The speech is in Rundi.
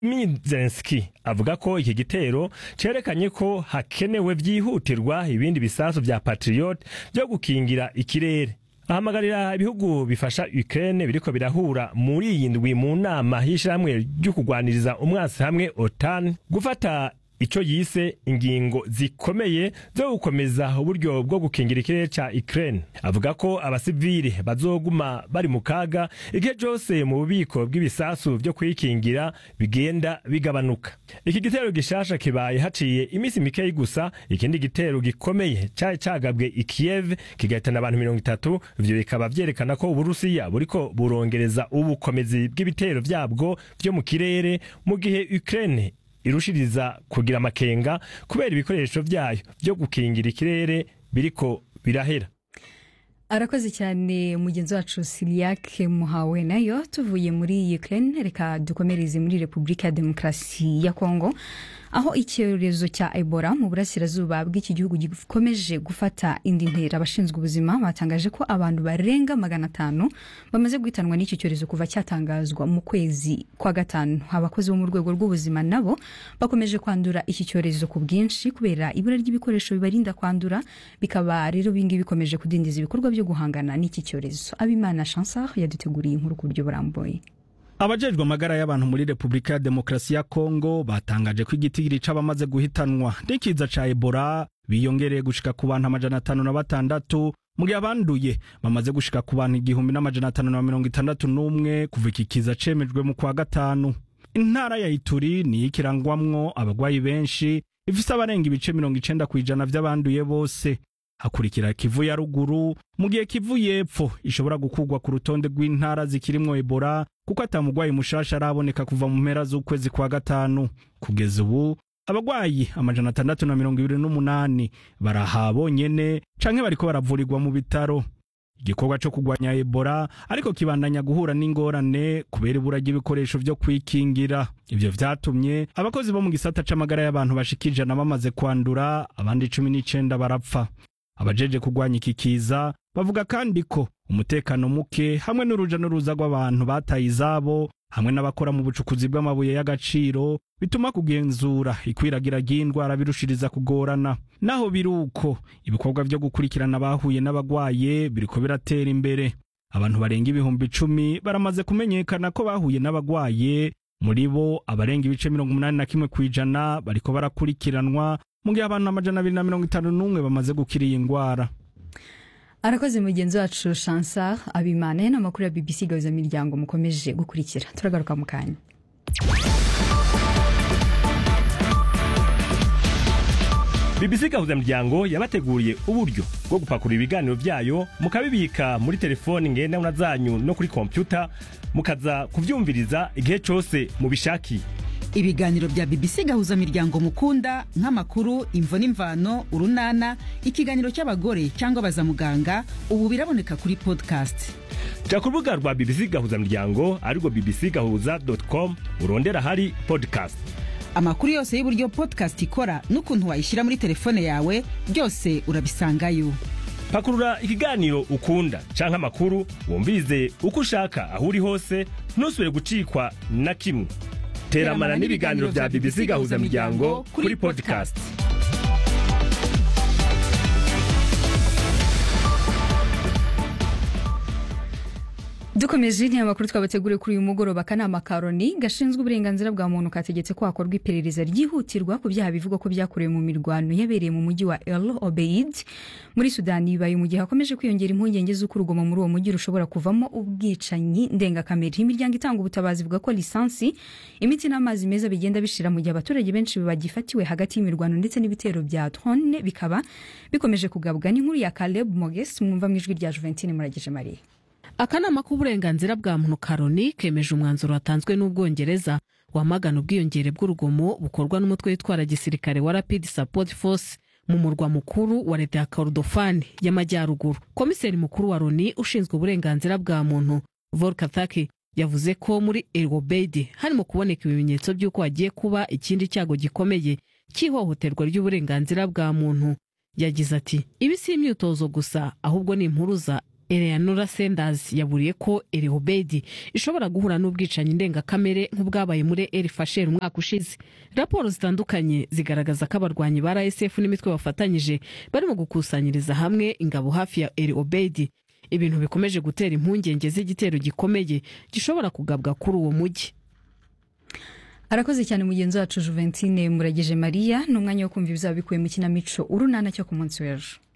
Mizenski avuga ko iki gitero cerekanye ko hakenewe vyihutirwa ibindi bisasu vya Patriot vyo gukingira ikirere ahamagarira ibihugu bifasha Ukraine biriko birahura muri iyi ndwi mu nama y'ishirahamwe ryo kugwaniriza umwasi hamwe OTAN gufata ico yise ingingo zikomeye zo gukomeza uburyo bwo gukingira ikirere ca Ukraine avuga ko abasivili bazoguma bari mu kaga igihe cyose mu bubiko bw'ibisasu vyo kwikingira bigenda bigabanuka iki gitero gishasha kibaye haciye iminsi mikeyi gusa ikindi gitero gikomeye cari cagabwe i Kiev kigahitana abantu mirongo itatu ivyo bikaba vyerekana ko uburusiya buriko burongereza ubukomezi bw'ibitero vyabwo vyo mu kirere mu gihe Ukraine irushiriza kugira amakenga kubera ibikoresho vyayo vyo gukingira ikirere biriko birahera arakoze cyane mugenzi wacu siriake muhawe nayo tuvuye muri ukraine reka dukomereze muri repubulika ya demokarasi ya kongo aho icyorezo cya ebola mu burasirazuba bw'iki gihugu gikomeje gufata indi ntera abashinzwe ubuzima batangaje ko abantu barenga magana atanu bamaze guhitanwa n'iki cyorezo kuva cyatangazwa mu kwezi kwa gatanu abakozi bo mu rwego rw'ubuzima nabo bakomeje kwandura iki cyorezo ku bwinshi kubera ibura ry'ibikoresho bibarinda kwandura bikaba rero bingibi bikomeje kudindiza ibikorwa byo guhangana n'iki cyorezo abimana chansar yaduteguriye inkuru ku buryo burambuye abajejwe amagara y'abantu muri repubulika ya demokarasi ya kongo batangaje ko igitigiri c'abamaze guhitanwa n'ikiza ca ebola biyongereye gushika ku bantu amajana atanu na batandatu mu gihe abanduye bamaze gushika ku bantu igihumbi n'amajana atanu na mirongo itandatu n'umwe kuva iki kiza cemejwe mu kwa gatanu intara ya ituri niyo ikirangwamwo abagwayi benshi ifise abarenga ibice mirongo icenda kw'ijana vy'abanduye bose hakurikira kivu ya ruguru mu gihe kivu y'epfo ishobora gukurwa ku rutonde rw'intara zikirimwo ebola kuko atamugwayi mushasha araboneka kuva mu mpera z'ukwezi kwa gatanu kugeza ubu abagwayi amajana atandatu na mirongo ibiri n'umunani baraha bonyene canke bariko baravurirwa mu bitaro igikorwa co kugwanya ebola ariko kibandanya guhura n'ingorane kubera ibura ry'ibikoresho vyo kwikingira ivyo vyatumye abakozi bo mu gisata c'amagara y'abantu bashika ijana bamaze kwandura abandi cumi n'icenda barapfa abajeje kugwanya iki kiza bavuga kandi ko umutekano muke hamwe n'uruja n'uruza rw'abantu bataye izabo hamwe n'abakora mu bucukuzi bw'amabuye y'agaciro bituma kugenzura ikwiragira ry'indwara birushiriza kugorana naho biri uko ibikorwa vyo gukurikirana abahuye n'abagwaye biriko biratera imbere abantu barenga ibihumbi icumi baramaze kumenyekana ko bahuye n'abagwaye muri bo abarenga ibice mirongo umunani na kimwe kw'ijana bariko barakurikiranwa mu gihe abantu amajana abiri na mirongo itanu n'umwe bamaze gukira iyi ngwara arakoze mugenzi wacu chansar abimana n'amakuru ya bbc gahuzamiryango mukomeje gukurikira turagaruka mu kanya BBC gahuzamuryango yabateguriye uburyo bwo gupakurura ibiganiro vyayo mukabibika muri telefoni ngendanwa zanyu no kuri kompyuta mukaza kuvyumviriza igihe cose mubishakiye ibiganiro bya bbc gahuza miryango mukunda nk'amakuru imvo n'imvano urunana ikiganiro cy'abagore cyangwa baza muganga ubu biraboneka kuri podcast ja ku rubuga rwa BBC gahuzamuryango arirwo bbc gahuza com urondera hari podcast amakuru yose y'uburyo podcast ikora n'ukuntu wayishyira muri telefone yawe byose urabisangayo pakurura ikiganiro ukunda canke amakuru wumvirize uko ushaka aho uri hose ntusubire gucikwa na kimwe teramana n'ibiganiro vya BBC gahuza miryango kuri podcast dukomeje ni amakuru twabateguriye kuri uyu mugoroba akanama ka loni gashinzwe uburenganzira bwa muntu kategetse ko hakorwa iperereza ryihutirwa ku byaha bivugwa ko byakorewe mu mirwano yabereye mu mujyi wa el obeid muri sudani bibaye mu gihe hakomeje kwiyongera impungenge z'uko urugomo muri uwo mujyi rushobora kuvamo ubwicanyi ndengakamere imiryango itanga ubutabazi ivuga ko lisansi imiti n'amazi meza bigenda bishira mu gihe abaturage benshi bagifatiwe hagati y'imirwano ndetse n'ibitero bya drone bikaba bikomeje kugabwa n'inkuru ya caleb moges mwumva mu ijwi rya juventine muragije mariya akanama k'uburenganzira bwa muntu karoni kemeje umwanzuro watanzwe n'ubwongereza wamagana ubwiyongere bw'urugomo bukorwa n'umutwe witwara gisirikare wa rapid support force mu murwa mukuru wa leta ya kordofani y'amajyaruguru komiseri mukuru wa loni ushinzwe uburenganzira bwa muntu volkathaki yavuze ko muri erobeidi harimo kuboneka ibimenyetso by'uko hagiye kuba ikindi cyago gikomeye cy'ihohoterwa ry'uburenganzira bwa muntu yagize ati ibi si imyitozo gusa ahubwo ni impuruza eleanora sanders yaburiye ko erehobedi ishobora guhura n'ubwicanyi ndengakamere nk'ubwabaye muri el fasher umwaka ushize raporo zitandukanye zigaragaza ko abarwanyi ba rsf n'imitwe bafatanyije barimo gukusanyiriza hamwe ingabo hafi ya erehobedi ibintu bikomeje gutera impungenge z'igitero gikomeye gishobora kugabwa kuri uwo mujyi arakoze cyane mugenzi wacu juventine murageje mariya ni umwanya wo kumva ibizaba bikuye mu kinamico urunana cyo ku munsi w'ejo